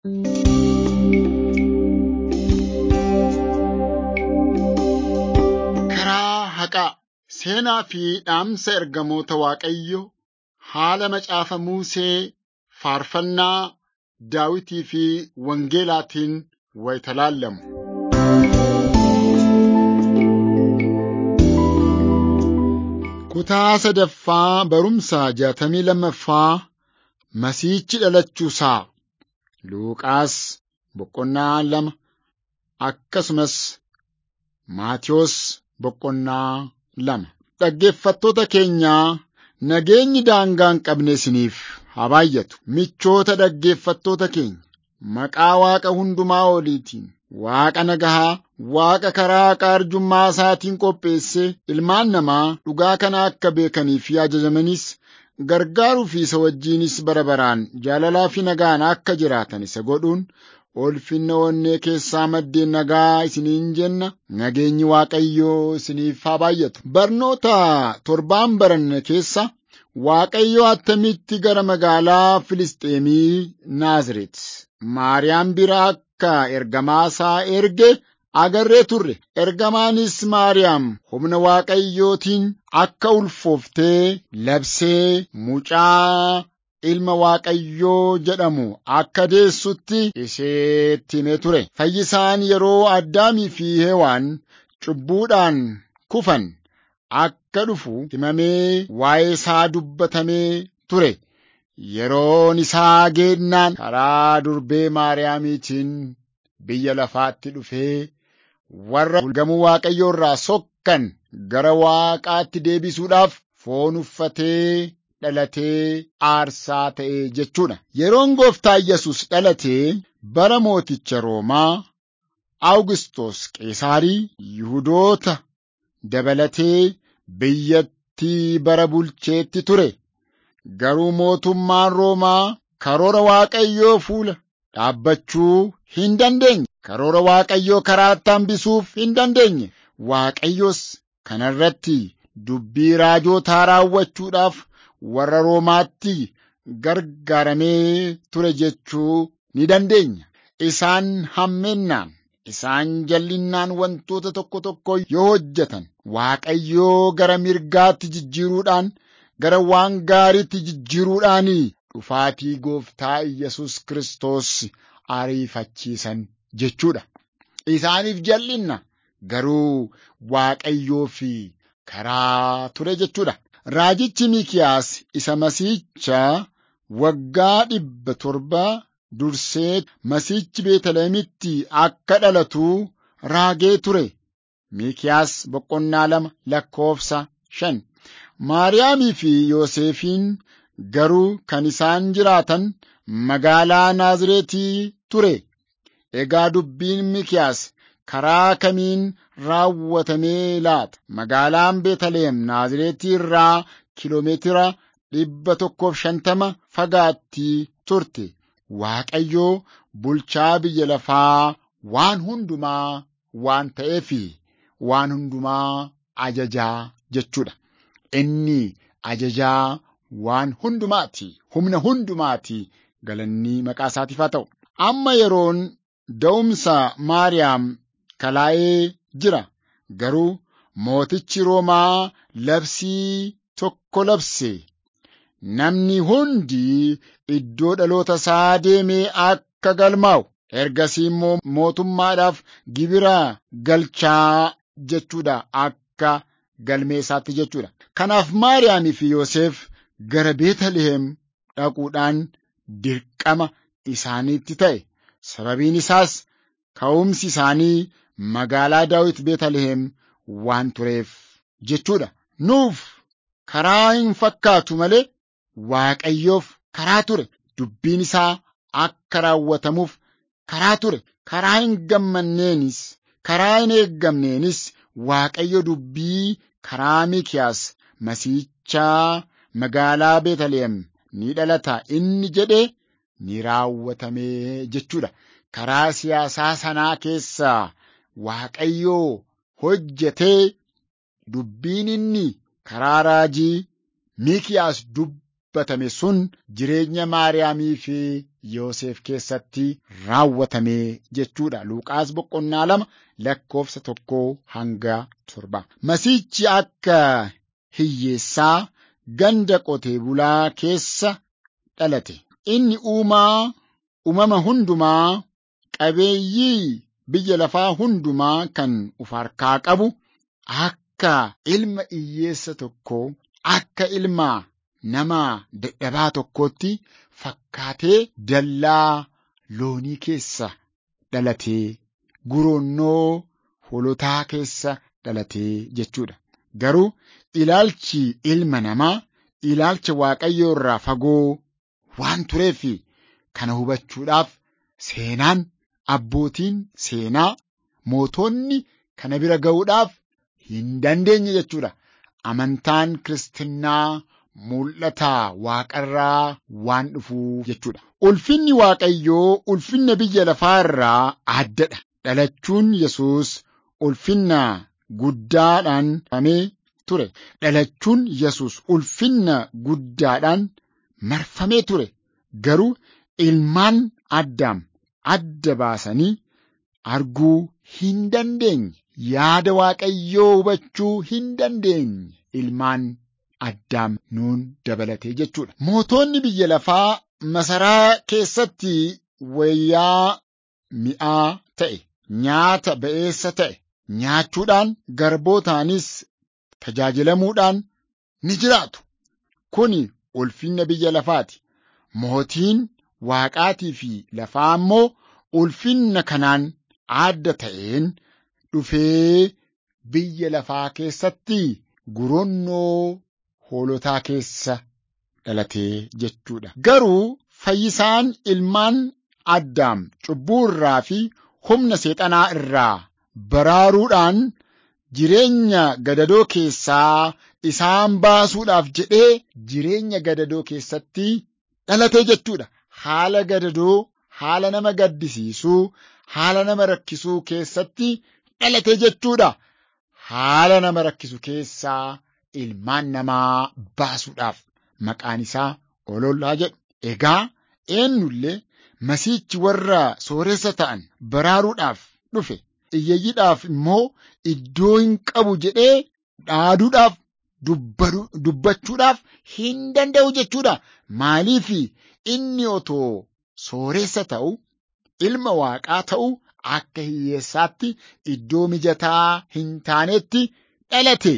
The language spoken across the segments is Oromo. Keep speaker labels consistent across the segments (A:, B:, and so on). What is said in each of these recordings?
A: Karaa haqaa seenaa fi dhaamsa ergamoota Waaqayyoo haala macaafa Musee faarfannaa Daawitii fi Wangeelaatiin wayita laallamu. Kutaa sadaffaa barumsa jaatamii lammaffaa Masiihichi dhalachuusaa Luuqaas boqonnaa lama akkasumas Maatiyos boqonnaa lama. Dhaggeeffattoota keenyaa nageenyi daangaa hin qabne isiniif haa baay'atu. Michoota dhaggeeffattoota keenya maqaa Waaqa hundumaa oliitiin Waaqa nagahaa, Waaqa karaa haqaa arjummaa isaatiin qopheessee ilmaan namaa dhugaa kana akka beekanii fi ajajamanis gargaaruu fi isa wajjinis bara baraan jaalalaa fi nagaan akka jiraatan isa godhuun ulfinna onnee keessaa maddeen nagaa isiniin jenna nageenyi Waaqayyoo isiniif haa baay'atu. Barnoota torbaan baranne keessa Waaqayyo attamitti gara magaalaa Filisxeemii Naazreet Maariyaam bira akka ergamaa isaa erge agarree turre. Ergamaanis Maariyaam humna Waaqayyootiin akka ulfooftee labsee mucaa ilma Waaqayyoo jedhamu akka deessutti isheetti himee ture. Fayyisaan yeroo Addaamii fi Hewaan cubbuudhaan kufan akka dhufu himamee waa'ee isaa dubbatamee ture. Yeroon isaa geennaan karaa durbee Maariyaamiitiin biyya lafaatti dhufee warra gamuu Waaqayyoo irraa sokkan gara Waaqaatti deebisuudhaaf foon uffatee dhalatee aarsaa ta'e jechuudha. Yeroon gooftaa Yesus dhalatee bara mooticha Roomaa Awugisxoos Qeesaarii Yihudoota dabalatee biyyattii bara bulcheetti ture. Garuu mootummaan Roomaa karoora Waaqayyoo fuula dhaabbachuu hin dandeenye. Karoora Waaqayyoo karaatti hambisuuf hin dandeenye. Waaqayyos kana irratti dubbii raajootaa raawwachuudhaaf warra Roomaatti gargaaramee ture jechuu ni dandeenya. Isaan hammennaan, isaan jal'innaan wantoota tokko tokko yoo hojjetan Waaqayyoo gara mirgaatti jijjiiruudhaan gara waan gaariitti jijjiiruudhaan dhufaatii gooftaa Iyyasuus Kiristoos ariifachiisan jechuudha. Isaaniif jal'inna garuu Waaqayyoo fi karaa ture jechuudha. Raajichi Mikiyaas isa Masiihicha waggaa dhibba torba dursee Masiihichi Beetlihemitti akka dhalatu raagee ture. Mikiyaas boqonnaa lama lakkoofsa shan. Maariyaamii fi Yoosefiin garuu kan isaan jiraatan magaalaa Naazreetii ture. Egaa dubbiin Mikiyaas karaa kamiin raawwatamee laata? Magaalaan Beetalihem Naazreetii irraa kiloomeetira dhibba tokkoof shantama fagaatti turte. Waaqayyoo bulchaa biyya lafaa waan hundumaa waan ta'eefi waan hundumaa ajajaa jechuudha. Inni ajajaa waan hundumaati. Humna hundumaati. Galanni maqaa isaatiif haa ta'u. Amma yeroon da'umsa Maariyaam kalaa'ee jira. Garuu mootichi Roomaa labsii tokko labse. Namni hundi iddoo dhaloota isaa deemee akka galmaa'u. Ergasii immoo mootummaadhaaf gibira galchaa jechuudha. Akka galmee isaatti jechuudha. Kanaaf Maariyaamii fi Yoosef gara Beetalihem dhaquudhaan dirqama isaaniitti ta'e. Sababiin isaas ka'umsi isaanii magaalaa Daawit Beetalihem waan tureef jechuudha. Nuuf karaa hin fakkaatu malee Waaqayyoof karaa ture. Dubbiin isaa akka raawwatamuuf karaa ture. Karaa hin gammanneenis, karaa hin eeggamneenis Waaqayyo dubbii karaa Mikiyaas Masiichaa magaalaa Beetalihem ni dhalata inni jedhe ni raawwatamee jechuudha. Karaa siyaasaa sanaa keessaa Waaqayyoo hojjetee dubbiin inni karaa raajii Mikiyaas dubbatame sun jireenya Maariyaamii fi Yoosef keessatti raawwatame jechuudha. Luuqaas boqonnaa lama lakkoofsa tokkoo hanga torba. Masiichi akka hiyyeessaa ganda qotee bulaa keessa dhalate. Inni uumaa uumama hundumaa qabeeyyii biyya lafaa hundumaa kan uf harkaa qabu akka ilma hiyyeessa tokkoo akka ilma nama dadhabaa tokkootti fakkaatee dallaa loonii keessa dhalatee guroonnoo hoolotaa keessa dhalatee jechuudha. Garuu ilaalchi ilma namaa ilaalcha waaqayyoo irraa fagoo waan tureef kana hubachuudhaaf seenaan abbootiin seenaa mootonni kana bira ga'uudhaaf hin dandeenye jechuudha. Amantaan kiristinnaa mul'ata waaqarraa waan dhufuuf jechuudha. Ulfinni waaqayyoo ulfinna biyya lafaa irraa addadha. Dhalachuun Yesuus ulfinna guddaadhaan marfamee ture. Dhalachuun Yesuus ulfinna guddaadhaan marfamee ture. Garuu ilmaan addaam adda baasanii arguu hin dandeenye. Yaada waaqayyoo hubachuu hin dandeenye. Ilmaan addaam nuun dabalatee jechuudha. Mootonni biyya lafaa masaraa keessatti wayyaa mi'aa ta'e, nyaata ba'eessa ta'e nyaachuudhaan garbootaanis tajaajilamuudhaan ni jiraatu. Kuni ulfinna biyya lafaati. Mootiin waaqaatii fi lafaa immoo ulfinna kanaan adda ta'een dhufee biyya lafaa keessatti guroonnoo hoolotaa keessa dhalatee jechuudha. Garuu fayyisaan ilmaan addaam cubbuu irraa fi humna seexanaa irraa baraaruudhaan jireenya gadadoo keessaa isaan baasuudhaaf jedhee jireenya gadadoo keessatti dhalatee jechuudha. Haala gadadoo, haala nama gaddisiisuu, haala nama rakkisuu keessatti dhalate jechuudha. Haala nama rakkisu keessaa ilmaan namaa baasuudhaaf maqaan isaa olollaa jedhu. Egaa eenyullee masiichi warra sooressa ta'an baraaruudhaaf dhufe. Iyyeeyyiidhaaf immoo iddoo hin qabu jedhee dhaaduudhaaf dubbachuudhaaf hin danda'u jechuudha. Maaliif inni otoo sooressa ta'u ilma waaqaa ta'u akka hiyyeessaatti iddoo mijataa hin taanetti dhalate.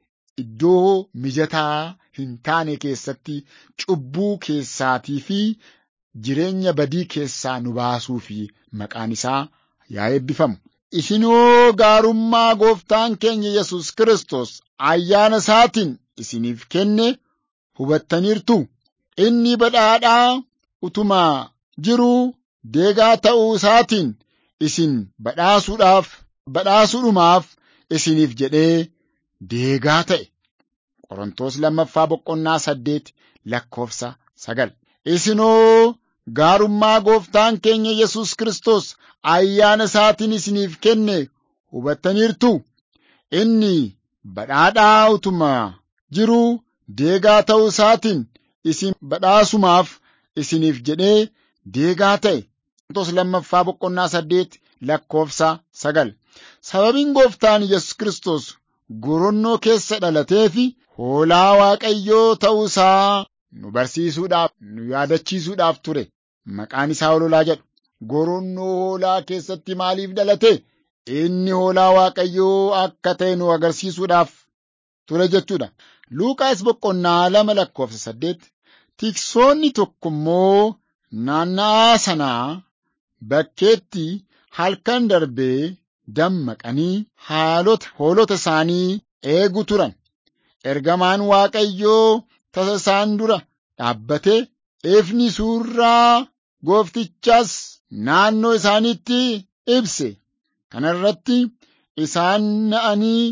A: Iddoo mijataa hin taane keessatti cubbuu keessaatii fi jireenya badii keessaa nu baasuu fi maqaan isaa yaa eebbifamu. Isinoo gaarummaa gooftaan keenya Yesus Kiristoos ayyaana isaatiin isiniif kenne hubattaniirtu. Inni badhaadhaa utuma jiruu deegaa ta'uu isaatiin isin badhaasuudhaaf badhaasuudhumaaf isiniif jedhee deegaa ta'e. Qorontos lammaffaa boqonnaa saddeet lakkoofsa sagal. Isinoo gaarummaa gooftaan keenya Yesus Kiristoos ayyaana isaatiin isiniif kenne hubattaniirtu. Inni badhaadhaa utuma jiruu deegaa ta'uu isaatiin isin badhaasumaaf isiniif jedhee deegaa ta'e. Qorontos lammaffaa boqonnaa saddeet lakkoofsa sagal. Sababiin gooftaan Yesus Kiristoos goronnoo keessa dhalatee fi hoolaa Waaqayyoo ta'uu isaa nu barsiisuudhaaf, nu yaadachiisuudhaaf ture. Maqaan isaa ololaa jedhu. Goronnoo hoolaa keessatti maaliif dhalate? Inni hoolaa Waaqayyoo akka ta'e nu agarsiisuudhaaf ture jechuudha. Luuqaas boqonnaa lama lakkoofsa saddeet. Tiksoonni tokko immoo naanna'aa sanaa bakkeetti halkan darbee dammaqanii haalota hoolota isaanii eegu turan. Ergamaan Waaqayyoo tasa isaan dura dhaabbatee ifni suurraa gooftichaas naannoo isaaniitti ibse. Kana irratti isaan na'anii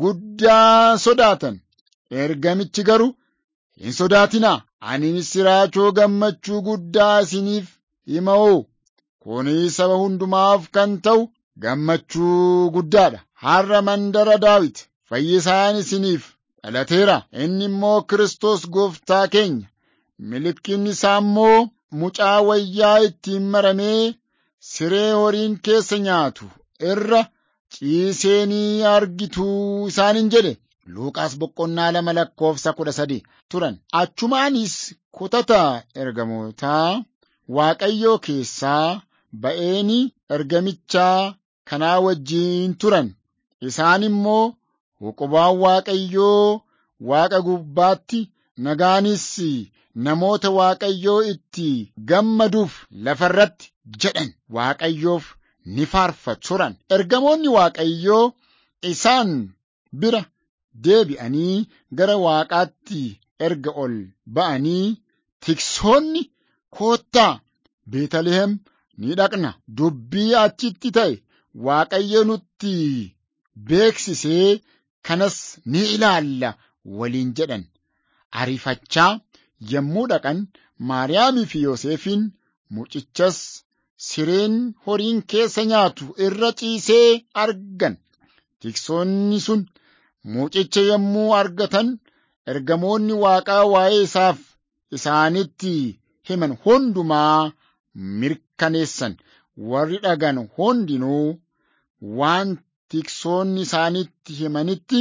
A: guddaa sodaatan. Ergamichi garuu hin sodaatinaa. Ani misiraachoo gammachuu guddaa isiniif hima'oo. Kunis saba hundumaaf kan ta'u gammachuu guddaadha. Har'a mandara Daawit fayyisaan isiniif dhalateera. Inni immoo Kiristoos gooftaa keenya. Mallattoon isaa immoo mucaa wayyaa ittiin maramee siree horiin keessa nyaatu irra ciisee ni argitu isaaniin jedhe. Luuqaas boqonnaa lama lakkoofsa kudha sadi turan. Achumaanis kutata ergamootaa Waaqayyoo keessaa ba'eeni ergamichaa kanaa wajjiin turan. Isaan immoo huqubaan Waaqayyoo Waaqa gubbaatti nagaanis namoota Waaqayyoo itti gammaduuf lafarratti jedhan Waaqayyoof ni faarfatu turan. Ergamoonni Waaqayyoo isaan bira deebi'anii gara Waaqaatti erga ol ba'anii tiksoonni koottaa Beetalihem ni dhaqna. Dubbii achitti ta'e Waaqayyo nutti beeksisee kanas ni ilaalla waliin jedhan. Ariifachaa yommuu dhaqan Maariyaamii fi Yoosefiin mucichas sireen horiin keessa nyaatu irra ciisee argan. Tiksoonni sun mucicha yommuu argatan ergamoonni Waaqaa waa'ee isaaf isaanitti himan hundumaa mirkaneessan. Warri dhagan hundinuu waan tiksoonni isaanitti himanitti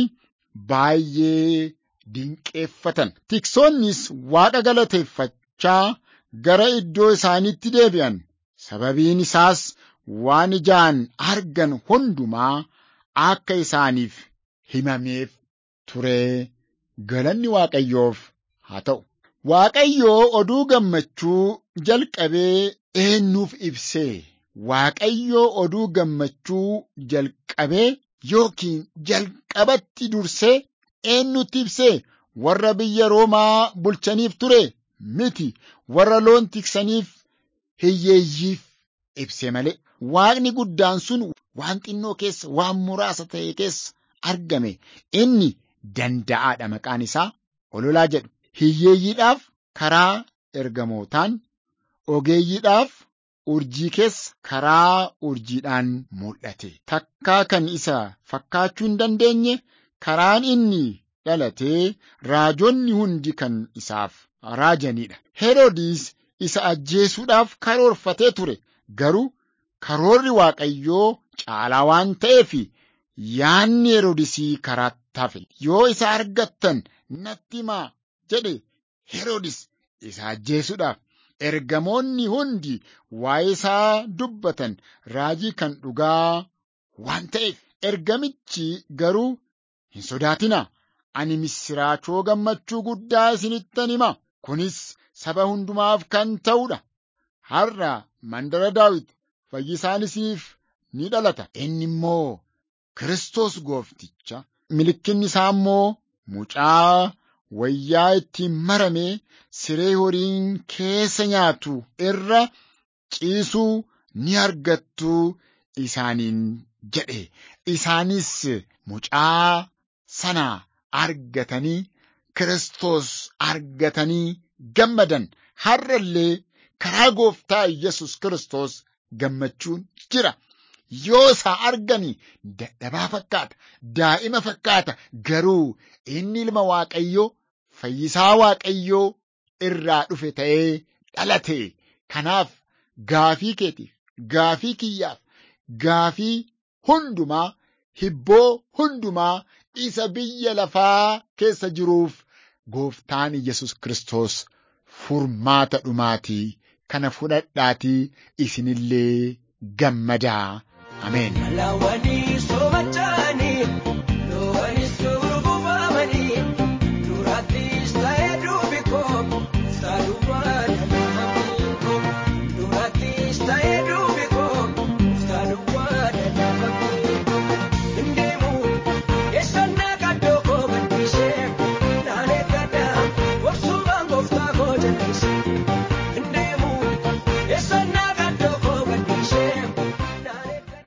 A: baay'ee dinqeeffatan. Tiksoonnis Waaqa galateeffachaa gara iddoo isaaniitti deebi'an. Sababiin isaas waan ijaan argan hundumaa akka isaaniif himameef ture. Galanni Waaqayyoof haa ta'u. Waaqayyoo oduu gammachuu jalqabee eenyuuf ibsee? Waaqayyoo oduu gammachuu jalqabee yookiin jalqabatti dursee eenyutti ibsee? Warra biyya Roomaa bulchaniif ture miti. Warra loon tiksaniif hiyyeeyyiif ibse malee. Waaqni guddaan sun waan xinnoo keessa waan muraasa ta'e keessa argame. Inni danda'aadha maqaan isaa ololaa jedhu. Hiyyeeyyiidhaaf karaa ergamootaan, ogeeyyiidhaaf urjii keessa karaa urjiidhaan mul'ate. Takkaa kan isa fakkaachuu hin dandeenye karaan inni dhalatee raajonni hundi kan isaaf raajanidha. Heroodis isa ajjeesuudhaaf karoorfatee ture. Garuu karoorri Waaqayyoo caalaa waan ta'eef yaanni Heroodisii karaatti hafe. Yoo isa argattan natti himaa jedhe Heroodis isa ajjeesuudhaaf. Ergamoonni hundi waa'ee isaa dubbatan raajii kan dhugaa waan ta'eef ergamichi garuu hin sodaatinaa. Ani misiraachoo gammachuu guddaa isinittan hima. Kunis saba hundumaaf kan ta'udha. Har'a mandara Daawit fayyisaan isiniif ni dhalata. Inni immoo Kiristoos goofticha. Mallattoon isaa immoo mucaa wayyaa ittiin maramee siree horiin keessa nyaatu irra ciisuu ni argattu isaaniin jedhe. Isaanis mucaa sana argatanii Kiristoos argatanii gammadan. Har'a illee karaa gooftaa Yesus Kiristoos gammachuun jira. Yoo isaa argani dadhabaa fakkaata, daa'ima fakkaata, garuu inni ilma Waaqayyoo, fayyisaa Waaqayyoo irraa dhufe ta'ee dhalate. Kanaaf gaafii keetiif, gaafii kiyyaaf, gaafii hundumaa, hibboo hundumaa isa biyya lafaa keessa jiruuf gooftaan Yesus Kiristoos furmaata dhumaatii kana fudhadhaatii isinillee gammadaa. Ameen.